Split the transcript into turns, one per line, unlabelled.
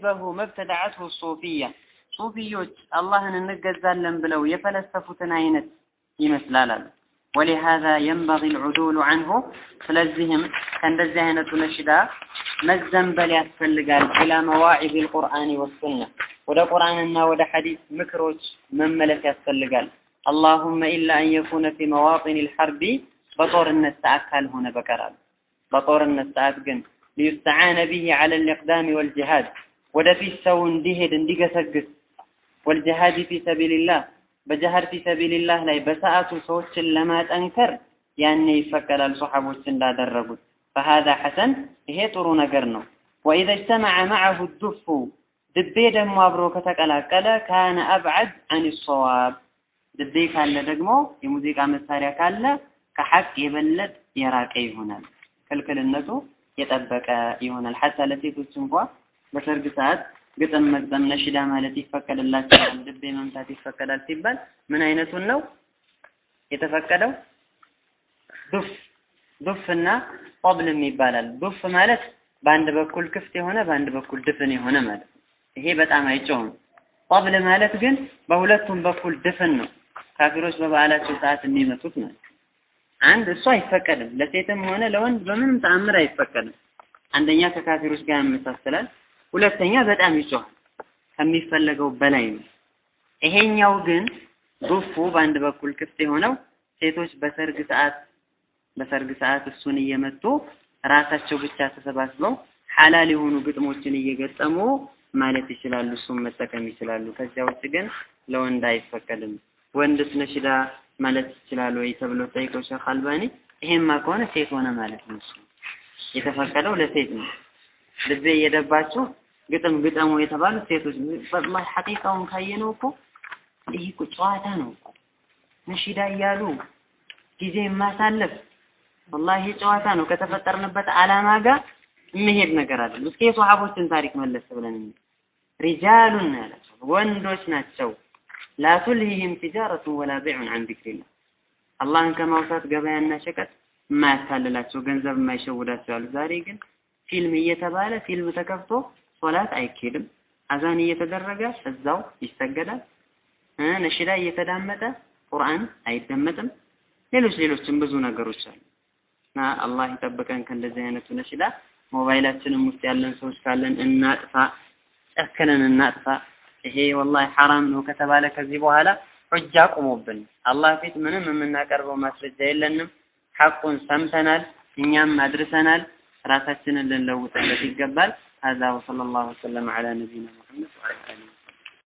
በሁ መብተዳዓትሁ ሱፊያ ሱፊዮች አላህን እንገዛለን ብለው የፈለሰፉትን አይነት ይመስላል አሉ። ወሊሃዛ የንበጊ ልዑዱሉ አንሁ ስለዚህም ከእንደዚህ አይነቱ ነሽዳ መዘንበል ያስፈልጋል። ኢላ መዋዒዝ ልቁርአን ወሱና ወደ ቁርአንና ወደ ሐዲስ ምክሮች መመለስ ያስፈልጋል። አላሁመ ኢላ አን የኩነ ፊ መዋጢን ልሐርቢ በጦርነት ሰዓት ካልሆነ በቀራል። በጦርነት ሰዓት ግን ሊዩስተዓነ ቢሂ ዐለ ልኢቅዳሚ ወልጅሃድ ወደፊት ሰው እንዲሄድ እንዲገሰግስ ወልጅሃድ ፊ ሰቢልላህ በጀሃድ ፊ ሰቢልላህ ላይ በሰዓቱ ሰዎችን ለማጠንከር ያኔ ይፈቀዳል ሶሐቦች እንዳደረጉት ፈሃዛ ሐሰን ይሄ ጥሩ ነገር ነው ወኢዘ እጅተመዐ መዐሁ ዱፉ ድቤ ደግሞ አብሮ ከተቀላቀለ ካነ አብዐድ አን ሰዋብ ድቤ ካለ ደግሞ የሙዚቃ መሳሪያ ካለ ከሐቅ የበለጥ የራቀ ይሆናል ክልክልነቱ የጠበቀ ይሆናል ሐታ ለሴቶች እንኳ በሰርግ ሰዓት ግጥም መግጠም ነሽዳ ማለት ይፈቀድላቸዋል ድቤ መምታት ይፈቀዳል ሲባል ምን አይነቱን ነው የተፈቀደው ዱፍ ዱፍና ቆብልም ይባላል ዱፍ ማለት በአንድ በኩል ክፍት የሆነ በአንድ በኩል ድፍን የሆነ ማለት ነው ይሄ በጣም አይጮህም ቆብል ማለት ግን በሁለቱም በኩል ድፍን ነው ካፊሮች በበዓላቸው ሰዓት የሚመቱት ማለት አንድ እሱ አይፈቀድም ለሴትም ሆነ ለወንድ በምንም ተአምር አይፈቀድም አንደኛ ከካፊሮች ጋር ያመሳስላል ሁለተኛ በጣም ይጮሃል ከሚፈለገው በላይ ነው ይሄኛው ግን ዱፉ በአንድ በኩል ክፍት የሆነው ሴቶች በሰርግ ሰዓት በሰርግ ሰዓት እሱን እየመቱ ራሳቸው ብቻ ተሰባስበው ሐላል የሆኑ ግጥሞችን እየገጠሙ ማለት ይችላሉ እሱን መጠቀም ይችላሉ ከዚያ ውጭ ግን ለወንድ አይፈቀድም ወንድስ ነሽዳ ማለት ይችላል ወይ ተብሎ ጠይቀው ሼክ አልባኒ ይሄማ ከሆነ ሴት ሆነ ማለት ነው እሱ የተፈቀደው ለሴት ነው ልቤ እየደባችሁ ግጥም ግጠሙ የተባሉት ሴቶች ወላሂ ሐቂቃውን ካየነው እኮ ይህ እኮ ጨዋታ ነው እኮ ነሺዳ እያሉ ጊዜ ማሳለፍ ወላሂ ጨዋታ ነው ከተፈጠርንበት ዓላማ ጋር የሚሄድ ነገር አይደለም እስኪ የሷሐቦችን ታሪክ መለስ ብለን ሪጃሉን ያላቸው ወንዶች ናቸው ላ ቱልሂህም ቲጃረቱን ወላ ቢዑን አን ዚክሪላህ አላህን ከማውሳት ገበያና ሸቀጥ የማያታልላቸው ገንዘብ የማይሸውዳቸው አሉ ዛሬ ግን ፊልም እየተባለ ፊልም ተከፍቶ ሶላት አይኬድም አዛን እየተደረገ እዛው ይሰገዳል ነሽዳ እየተዳመጠ ቁርአን አይደመጥም ሌሎች ሌሎችም ብዙ ነገሮች አሉ እና አላህ ይጠብቀን ከእንደዚህ አይነቱ ነሽዳ ሞባይላችንም ውስጥ ያለን ሰዎች ካለን እናጥፋ ጨክነን እናጥፋ ይሄ ወላሂ ሐራም ነው ከተባለ ከዚህ በኋላ ሑጃ ቁሞብን አላህ ፊት ምንም የምናቀርበው ማስረጃ የለንም ሐቁን ሰምተናል እኛም አድርሰናል ራሳችንን ልንለውጥለት ይገባል هذا وصلى الله وسلم على نبينا محمد وعلى